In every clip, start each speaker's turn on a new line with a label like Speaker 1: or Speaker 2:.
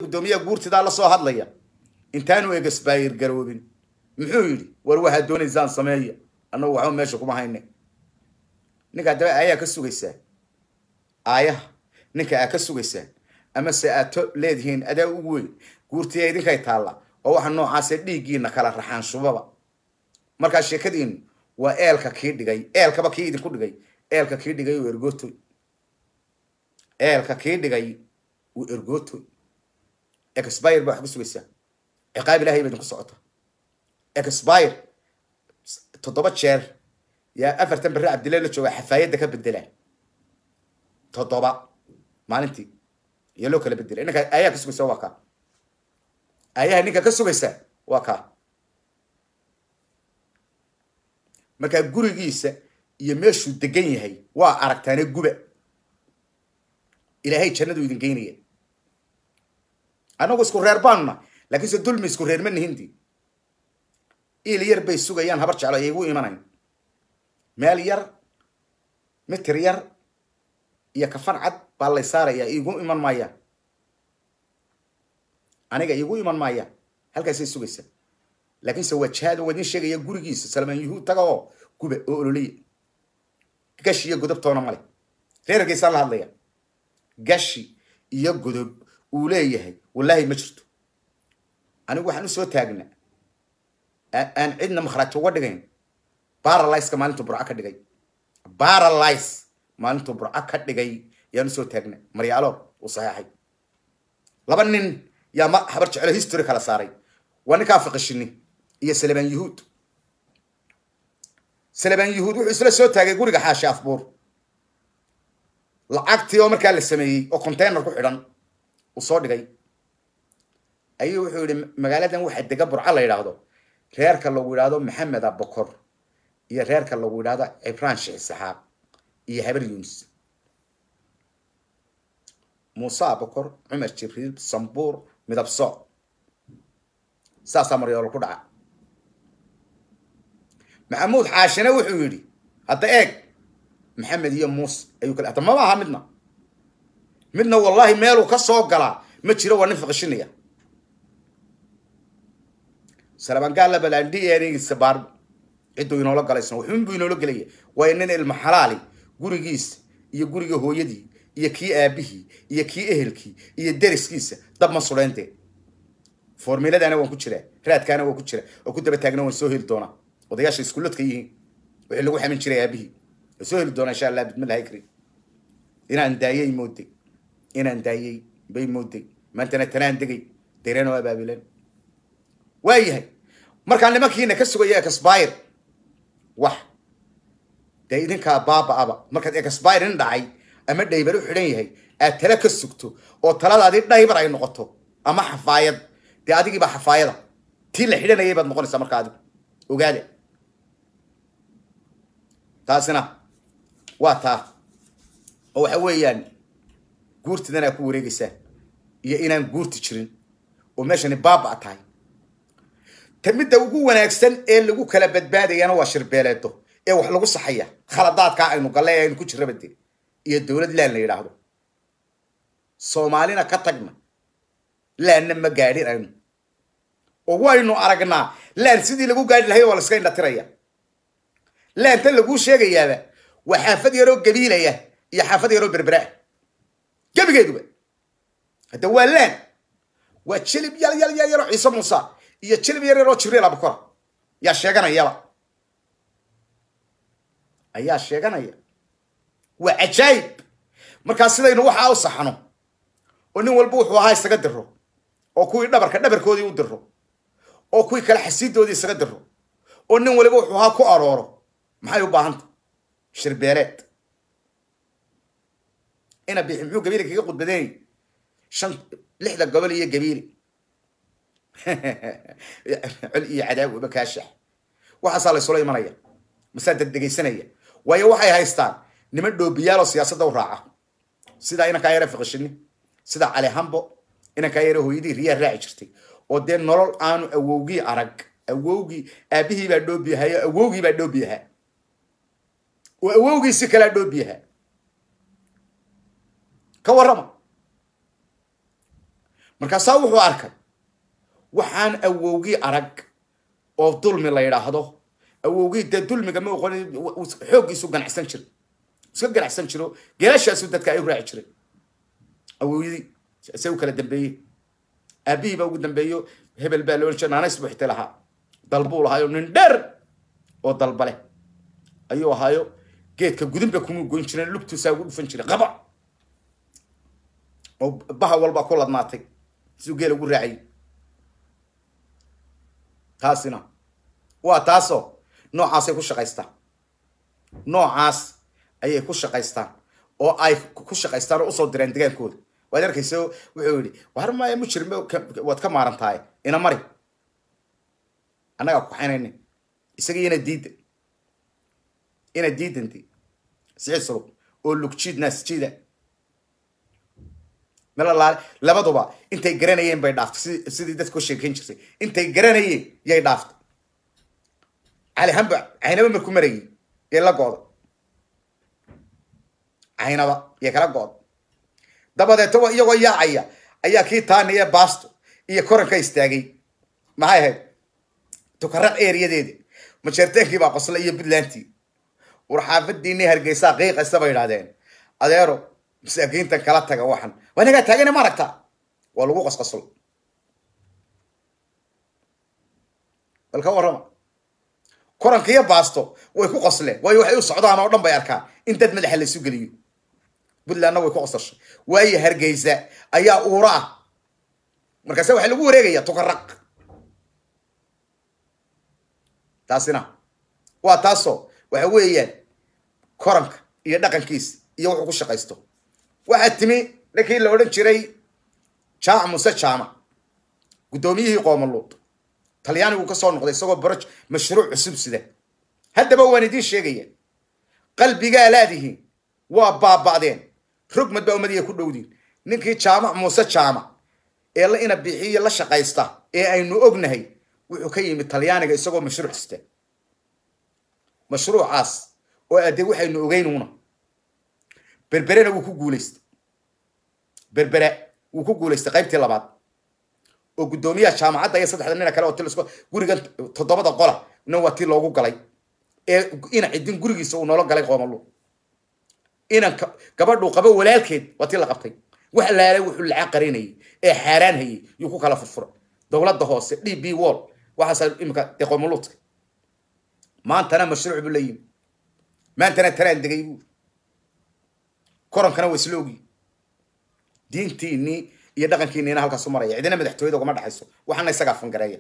Speaker 1: guddoomiyaha guurtidaa la soo hadlaya intaanu egasbaayir garoobin muxuu yidhi war waxaad doonaysaan sameeya annagu waxba meesha kuma hayne ninkaa daba aayaa ka sugaysaa aayaha ninka aa ka sugaysaan ama se aad to leedihiin adaa ugu weyn guurtiya idinkay taalla oo waxa noocaase dhiiggiina kala raxaan shubaba markaa sheekadiinu waa eelka kii dhigay eelkaba kii idinku dhigay eelka kii dhigay uu ergootoy eelka kii dhigay uu ergootoy exbire baa wax ku sugaysaa ciqaab ilahay ba idinku socota exbire toddoba jeer yaa afartan berre cabdilla la jooga xafaayadda ka bedelaa toddoba maalintii iyo loo kala bedela ninka ayaa ka sugaysa waa kaa ayaha ninka ka sugaysa waa kaa markaa gurigiisa iyo meeshuu degan yahay waa aragtaane guba ilaahay jannadu idin geynaya annagu isku reer baanuna laakiinse dulmi isku reer ma nihinti il yar bay sugayaan habar jeclo ay igu imanayn meel yar mitir yar iyo kafan cad baa lay saaraya igu iman maayaan aniga igu iman maayaan halkaasay sugaysaa laakiinse waa jihaad oo wadin sheegaya gurigiisa salmaan yuhuud taga oo guba oo ololiya gashi iyo godobtoona male reerkiisaan la hadlaya gashi iyo godob uu leeyahay wallaahi ma jirto anigu waxaan usoo taagnaa aan cidna makhraati uga dhigayn baralyseka maalintuu burco ka dhigay baralys maalintuu burco ka dhigay yaan usoo taagna maryaalo uu saxeexay laba nin yaa ma habar jecelo history kala saaray waa ninkaa fiqishini iyo salebaan yuhuud salebaan yuhuud wuxuu isla soo taagay guriga xaashi afbuur lacagtii oo markaa la sameeyey oo container ku xidhan uu soo dhigay ayuu wuxuu yihi magaaladan waxa dega burco la yidhaahdo reerka lagu yidhaahdo maxamed abokor iyo reerka lagu yidhaahdo cibraan sheekh saxaaq iyo habar yunis muuse abokor cumar jibriil sambuur midab sooc saasaa maryoolo ku dhaca maxamuud xaashine wuxuu yidhi hadda eeg maxamed iyo muuse ayuu kale hadda mama aha midna midna wallahi meeluu ka soo galaa ma jiro waa nin fiqishinaya salabangaalla balandhiyeenigiisa baar cidduu inoola galaysan wuxuun buu inoola gelaya waayo nin ilma xalaali gurigiisa iyo guriga hooyadii iyo kii aabihii iyo kii ehelkii iyo deriskiisa dab ma sudheynte formiladaana waan ku jiraa raadkaana waan ku jira oo ku daba taagna waan soo heli doonaa odayaasha iskuuladka yihiin wixii lagu xamin jiray aabihii waan soo heli doonaa insha allah bidmillahi karim inaan daayay mooday inaan daayay bay mooday maantana tanaan degay deyreen oo abaabileen waayahay markaa nimankiina ka sugaya exbire wax dee idinkaa baaba-aba markaad exbire in dhacay ama dhaybar u xidhan yahay aad tala ka sugto oo taladaadii dhaybar ay noqoto ama xafaayad dee adigiibaa xafaayada tii la xidhanayay baad noqonaysaa markaa adigu ogaada taasina waa taa oo waxa weeyaan guurtidan aad ku wareegaysaa iyo inaan guurti jirin oo meeshani baaba tahay ta midda ugu wanaagsan ee lagu kala badbaadayana waa shirbeeleedo ee wax lagu saxaya khaladaadkaa aynu galle ee aynu ku jirrabade iyo dowlad laan la yidhaahdo soomaalina ka tagna laanna ma gaadhin aynu oo waynu aragnaa laan sidii lagu gaadhi lahay waa la iska indhatiraya laanta laguu sheegayaaba waa xaafad yaroo gabiilaya iyo xaafad yaroo berberaa gebigeeduba hadda waa laan waa jilib yal yal yal yaroo ciise muuse iyo jilib yar yaroo jibriil abukora yaa sheeganayaba ayaa sheeganaya waa cajaayib markaa sidaynu waxaa u saxno oo nin walba wuxuu ahaa isaga diro oo kuwii dhabarka dhabarkoodii u diro oo kuwii kale xasiidoodii isaga diro oo nin waliba wuxuu ahaa ku arooro maxay u baahanta shirbeeleed ina bixi muxuu gabiili kaga khudbadeynay shan lixda gobol iyo gabiili col iyo cadaab waba kaashax waxaasaa laysula imanaya masaa dad dhegaysanaya waayo waxay haystaan niman dhoobiyaaloo siyaasadda u raaca sidaa inankaa yare fiqishini sida cali hambo inankaa yare hooyadii riyaa raaci jirtay oo dee nolol aanu awowgii arag awowgii aabihii baa dhoobiyahayo awowgii baa dhoobiyahaa oo awowgiisi kalaa dhoobiyahaa ka warrama markaasaa wuxuu arkay waxaan awowgii arag oo dulmi la yidhaahdo awowgii dee dulmiga ma oqon xooggiisu ganacsan jira iska ganacsan jiro geelashaasu dadka ay u raaci jiray awowyadii se u kala dambeeyey aabihii baa ugu dambeeyo hebel baa loo jira naanays buu xitay lahaa dalbuu lahaayo nin dheer oo dalba leh ayuu ahaayo geedka gudinba kuma goyn jireen lugtuusaa ugu dhufan jiray qaba oo baha walba ku ladnaatay siduu geel ugu raacayay taasina waa taasoo noocaasay ku shaqaystaan noocaas ayay ku shaqaystaan oo ay ku shaqaystaan oo usoo direen degaankooda waad arkayso wuxuu yidhi war maya mujrim waad ka maaran tahay ina mari annagaa kuxaynayna isagii ina diida ina diidanti sicid sulub oo lugjiid naasjiida melalaale labaduba intay garanayeen bay dhaaftay si sidii dadka u sheekayn jirtay intay garanayeen yay dhaaftay cali hamba caynaba marku marayay yay la gooda caynaba yay kala gooda dabadeeto iyagoo yaacaya ayaa kii taaniye baasto iyo koranka istaagay maxay ahayd tukaraq eeriyadeeda majeerteenkii baa qosla iyo puntlandtii war xaafadiinii hargeysaa qiiqaysa bay idhahdeen adeero masaakiintan kala taga waxan waa nagaa taagana ma aragta waa lagu qosqoslo bal ka warrama koranka iyo baasto way ku qosleen waayo waxay u socdaan oo dhan bay arkaan in dad madaxa la isu geliyo puntlandna way ku qosashay waayo hargeysa ayaa uura ah markaase waxaa lagu wareegaya tukaraq taasina waa taasoo waxa weeyaan koranka iyo dhaqankiisa iyo wuxuu ku shaqaysto waxaa timi ninkii la odhan jiray jaamac muse jaamac guddoomiyihii qoomaluud talyaanigu ka soo noqday isagoo baroj mashruuc cusub sida haddaba waan idiin sheegaya qalbigaa laadihiin waa baaba'deen rogmad baa ummadiya ku dhowdiin ninkii jaamac muuse jaamac ee la ina bixiyo la shaqaysta ee aynu ognahay wuxuu ka yimid talyaaniga isagoo mashruuc sita mashruucaas oo ade waxaynu ogeynuuna berberena wuu ku guulaystay berbere wuu ku guulaystay qaybtii labaad oo guddoomiyaha jaamacadda iyo saddexda nina kale oo tilisco gurigan toddobada qola nin waa tii loogu galay ee ina cidin gurigiisa uu noola galay qoomalu inan gabadhuu qabo walaalkeed waa tii la qabtay wax laala wuxuu lacag qarinayay ee xaaraan hayay yuu ku kala furfura dowladda hoose d b wall waxaasa imika dee qoomaluudka maantana mashruuc buu la yimi maantana taraan degay buu korankana waa isla ogi diintiinii iyo dhaqankiiniina halkaasu maraya cidina madaxtooyada ugama dhaxayso waxaana isagaa fangareeya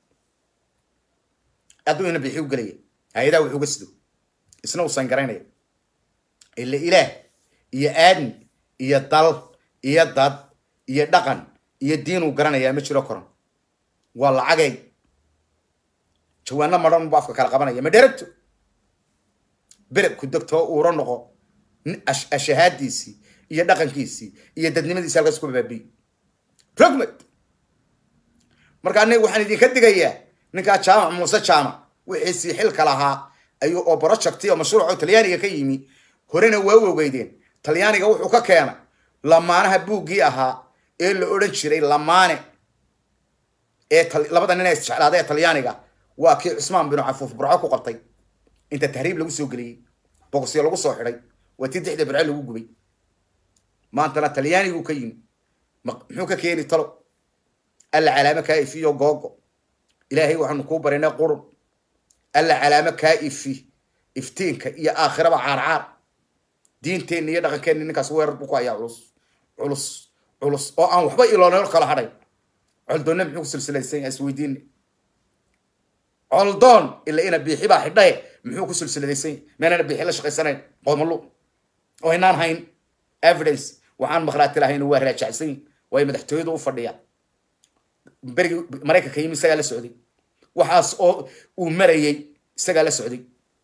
Speaker 1: hadduu ina bixi u gelaya hay-adaha wuxuu ga sido isna uusan garaynaya ila ilaah iyo aadmi iyo dal iyo dad iyo dhaqan iyo diin uu garanayaa ma jiro koran waa lacagay jawaano madhan bu afka kala qabanaya ma dheragto bereg ku degtoo uura noqo ashahaadiisii iyo dhaqankiisii iyo dadnimadiisi halkaas ku baabiy rogmed marka aniga waxaan idinka digayaa ninkaa jaamac muuse jaamac wixiisii xilka lahaa ayuu oo projecti oo mashruuco talyaaniga ka yimi horena waa u ogeydeen talyaaniga wuxuu ka keenay lamaanaha buuggii ahaa ee la odhan jiray lamaane ee labada nin ee isjeclaada ee talyaaniga waa kii cusmaan binu cafuuf burco ku qabtay inta tahriib lagu soo geliyey boqosyo lagu soo xidhay waa tii dixda burco lagu gubay maantana talyaanigu ka yimi muxuu ka keeni talo alla calaamo kaa ifiyo googo ilaahay waxaanu kuu barinay qurun alla calaamo kaa ifi iftiinka iyo aakhiraba caarcaar diinteenna iyo dhaqankeenna ninkaas weerar buu ku hayaa culus culus culus oo aan waxba iloonol kala hadhay coldoonna muxuu ku silsilaysan yahay isweydiine coldoon ila ina biixi baa xidhaye muxuu ku silsiladaysan yahay meenana biixi la shaqaysanayn qoomalu oo inaan hayn evidence waxaan maqhraati lahayn waa raajacsan yihin waayo madaxtooyadu u fadhiyaa berigii maraykanka yimi isagaa la socday waxaas oo uu marayay isagaa la socday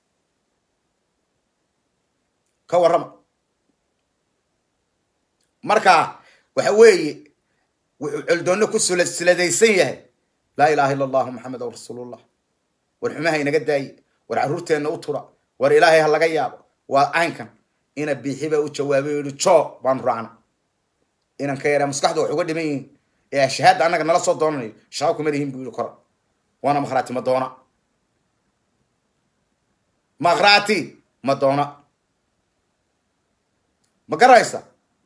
Speaker 1: ka warrama marka waxa weeye wuxuu coldoonno ku silsiladaysan yahay laa ilaha illa allahu maxamed aw rasuulullah war xumaha inaga daaye war carruurteenna u tura war ilaahay ha laga yaabo waa caynkan ina biixi baa u jawaabay o yihi jo baanu raacna inan ka yaraa maskaxda wax uga dhiman yihiin ee shahaada annaga nala soo doonanayo shaqo kuma lihin buu yihi kora waana makhraati ma doona makhraati ma doona ma garanaysa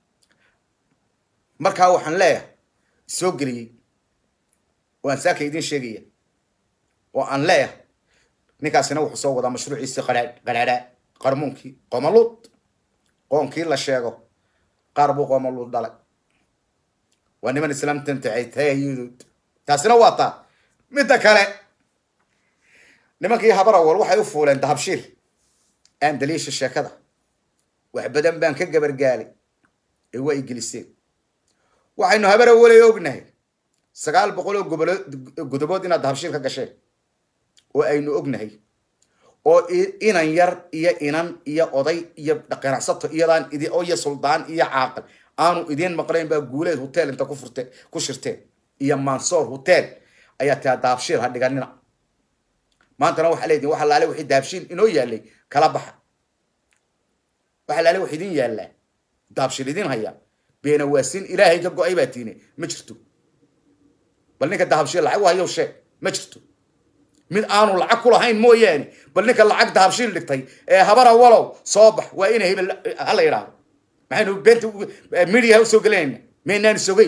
Speaker 1: markaa waxaan leeyahay soo geliyey oo aan saaka idiin sheegaya oo aan leeyahay ninkaasina wuxuu soo wadaa mashruuciisii qadhaa qadhaadhaa qarmuunkii qoomaluud qoonkii la sheego qaar buu qoomaluud dhalay waa niman islaamtan taayayuduud taasina waa taa midda kale nimankii habar awal waxay u fuuleen dahabshiil aan daliisha sheekada wax badan baan ka gabargaalay ee waa igeliseen waxaynu habar awalay ognahay sagaal boqol oo gobolo godobood inaad dahabshiil ka gasheen oo aynu ognahay oo inan yar iyo inan iyo oday iyo qanacsato iyadaan idi iyo suldaan iyo caaqil aanu idiin maqlayn baa guuleed hotel inta ku furte ku shirteen iyo mansoor hotel ayaa taa dahabshiil ha dhiganina maantana waxaa leediin waxa laale wixii dahabshiil inoo yaalay kala baxa waxa laale wax idin yaallaa dahabshiil idin haya beenawaasin ilaahay ka go-ay baa tiine ma jirto bal ninka dahabshiil lacag u hayow sheeg ma jirto mid aanu lacag ku lahayn mooyaane bal ninka lacag dahabshiil dhigtay ee habara walow soo bax waa ina hebel hala yidhaahdo maxaynu beenta midiya usoo gelinayna maynaan sogeyn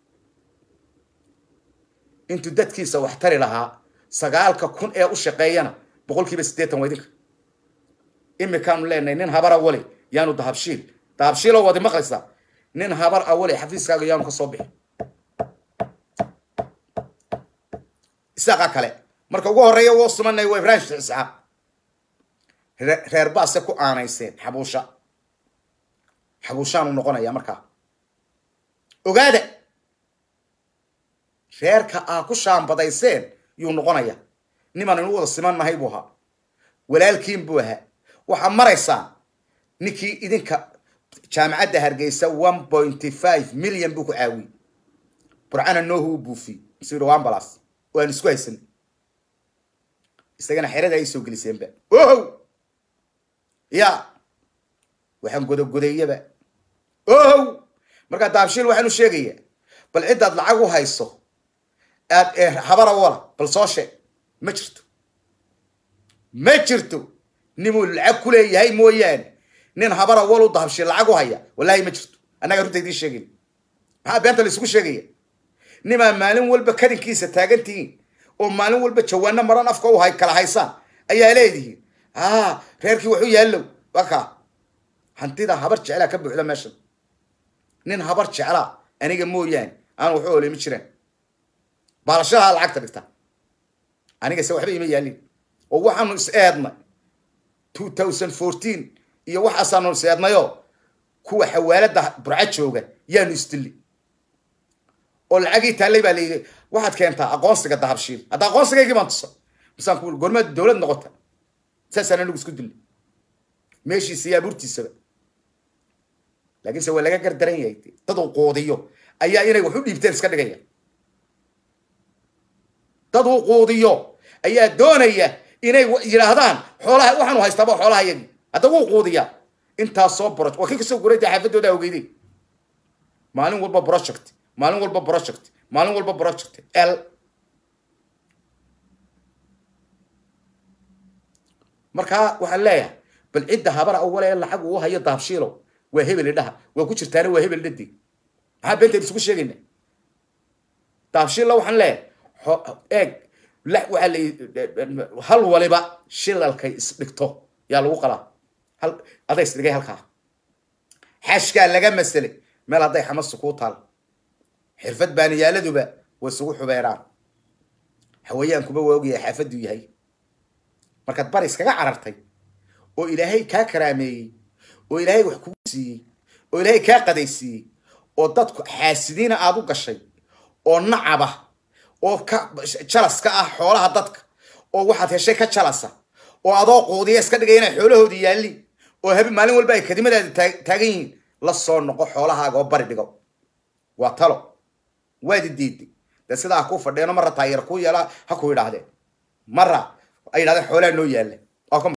Speaker 1: intuu dadkiisa wax tari lahaa sagaalka kun ee u shaqeeyana boqol kiiba siddeetan waa idinka imikaanu leenahay nin habar awale yaanu dahabshiil dahabshiiloo wadi maqlaysaa nin habar awale xafiiskaaga yaanu ka soo bixin isaaqa kale marka ugu horreeya woo sumanay waa ibraahim sheekh isxaaq reer baase ku aanayseen xabuusha xabuushaanu noqonaya markaa ogaada reerka aa ku shaambadayseen yuu noqonaya niman inu wada siman nahay buu ahaa walaalkiin buu ahaa waxaa maraysaa ninkii idinka jaamacadda hargeysa one pointy five million buu ku caawiyey burcana noohu u buufiyey msir ambalas oo aan isku haysanay isagana xerada ay soo geliseenba ohow ya waxaan godogodeeyaba ohow markaa daabshiil waxaanu sheegaya bal ciddaad lacag u hayso aad habara wala bal soo sheeg ma jirto ma jirto ninuu lacag ku leeyahay mooyaane nin habara walu dahabshiil lacag u haya wallahi ma jirto annaga runta idiin sheegay maxaa beenta la isugu sheegaya nimaa maalin walba kadinkiisa taagantihiin oo maalin walba jawaano maran afka u hay kala haysaan ayaa leedihiin a reerkii waxu yaallow waka hantida habar jeclaa ka buuxda meeshan nin habar jeclaa aniga mooyaane aan waxu oleyma jiraan baalashadaha lacagta dhigta aniga se waxba ima yaalin oo waxaanu is eednay two thousand fourteen iyo waxaasaanu is eednayo kuwa xawaalada burca jooga yaanu isdili oo lacagii taallay baa layidhi waxaad keentaa aqoonsiga dahabshiil hadda aqoonsigaygii baan tusa masaan ku gormaad dowlad noqota saasaan anigu isku dilay meeshiisa iyo abuurtiisaba laakiinse waa laga gardaran yahay dad uu quudiyo ayaa inay wax u dhiibteen iska dhigaya dad uu quudiyo ayaa doonaya inay yidhaahdaan xoolaha waxaanu haystaaba xoolaha yagii hadda wuu quudiya intaas soo boroj waa kii kasoo gurayta xaafadooda awgeydey maalin walba project maalin walba project maalin walba project l markaa waxaan leeyahay bal cidda habar awale ee lacag uu hayo dahabshiilow waa hebel idhaha waa ku jirtaana waa hebel dhadi maxaa beenteen isugu sheegayna dahabshiilla waxaan leeyahay eeg waxaa la hal waliba shilalkay isdhigto yaa lagu qalaa hal aday isdhigay halkaa xashkaa laga maselay meel hadday xamasu kuu taal xirfad baaniyaaladuba way isugu xubeeraan hawayaankuba waa ogyahay xaafaduu yahay markaad bari iskaga carartay oo ilaahay kaa karaameeyey oo ilaahay wax kugu siiyey oo ilaahay kaa qadaysiiyey oo dadku xaasidiina aad u gashay oo nacaba oo ka jalas ka ah xoolaha dadka oo waxaad heshay ka jalasa oo adoo quudiya iska dhigay inay xoolahoodii yaalliin oo habe maalin walba ay kadimadaada taagan yihiin la soo noqo xoolahaaga oo bari dhigo waa talo waadi diiday dee sidaa ha kuu fadheeno marra taayar kuu yeela ha ku yidhaahdeen marra ay yidhahdeen xoolaha noo yaalla